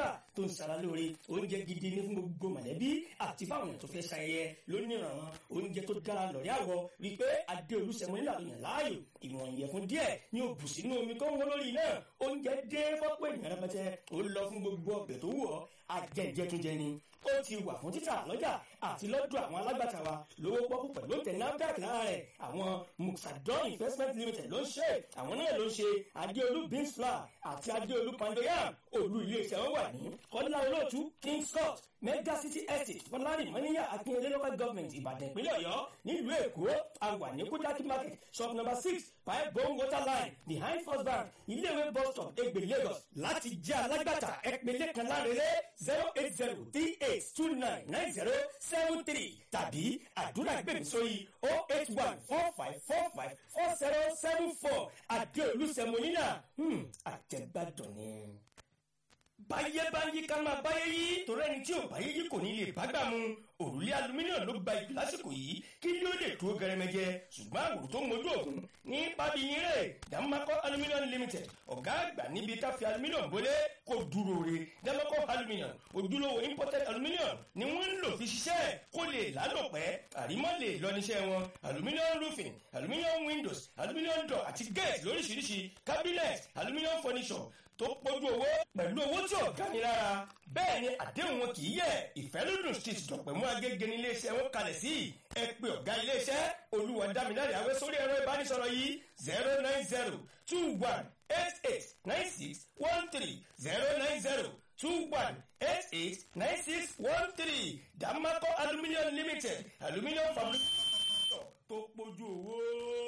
mineral tó ń sara lóore oúnjẹ gidi ní fún gbogbo mọ̀lẹ́bí àti fáwọn èèyàn tó fẹ́ ṣayẹyẹ lónìrànràn oúnjẹ tó dára lọ́rẹ́ àwọ̀ rí i pé adé olùsẹ̀mọ́ nílà yàn láàyò ìwọ̀n ìyẹ̀fun díẹ̀ ní o bù sínú omi tó ń wọ́n lórí náà oúnjẹ dé fọ́pọ̀ ènìyàn rẹpẹtẹ ó lọ fún gbogbo ọbẹ̀ tó wù ọ́ ajẹ́jẹ́túnjẹ ni ó ti wà fún títà lọ́jà àti lọ́dọ̀ àwọn alágbàtà wa lówó pọ́kú pẹ̀lú tẹ̀ NAFDAC lára rẹ̀ àwọn muxadon investment limited ló ń ṣe àwọn náà ló ń ṣe adéolú beans flour àti adéolú pandoyam olú iléeṣẹ́ wọn wà ní kọ́lá olóòtú king scott mega city estate fọlárin mọ́níyà akínyẹlé local government ìbàdàn ìpínlẹ̀ ọ̀yọ́ nílùú èkó àwà ní kújákí market shop number six pipe bone water line behind first bank iléèwé bus stop egbe lagos láti jẹ́ alágbàtà ẹ̀pẹ̀lẹ̀ kan lárẹ́lẹ́ zero eight zero three eight two nine nine zero seven three tàbí àdúrà gbèmí sórí oh eight one four five four five four zero seven four àdéolú sẹmọ́nìyà àjẹgbàdàn ni báyé bá ń yí ká máa báyé yí torí ẹni tí ò báyé yí kò ní lè bá gbà mu òrùlé alumíníọ̀n ló gba ìlú lásìkò yìí kí ló lè tó gẹrẹmẹjẹ ṣùgbọ́n àwòrán tó ń mojú ògùn ní pàbíyín rẹ̀ dàmákọ́ alumíníọ̀n limited ọ̀gá àgbà níbi ká fi alumíníọ̀n bólé kó dúró re dàmákọ́ alumíníọ̀n ojúlówó imported alumíníọ̀n ni wọ́n ń lò fi ṣiṣẹ́ kó lè lálòpẹ́ àrímọ́ lè lọ níṣẹ́ wọn alumíníọ̀n roofing alumíníọ̀n windows alumíníọ̀n door àti gate lóríṣiríṣi cabinet alumíníọ̀n furniture tó pọ̀jù owó pẹ̀lú owó tí ò gani lára bẹ́ẹ̀ ni àdéhùn wọn kì í yẹ ìfẹ́lódùn street dọ̀pẹ̀mú agége ní iléeṣẹ́ wọn kalẹ̀ sí ẹ pé ọ̀gá iléeṣẹ́ olúwadámiláre àwẹ sórí ẹ̀rọ ìbánisọ̀rọ̀ yìí zero nine zero two one eight eight nine six one three zero nine zero two one eight eight nine six one three dàmákọ́ aluminium limited aluminium fabric tó pọ̀jù owó.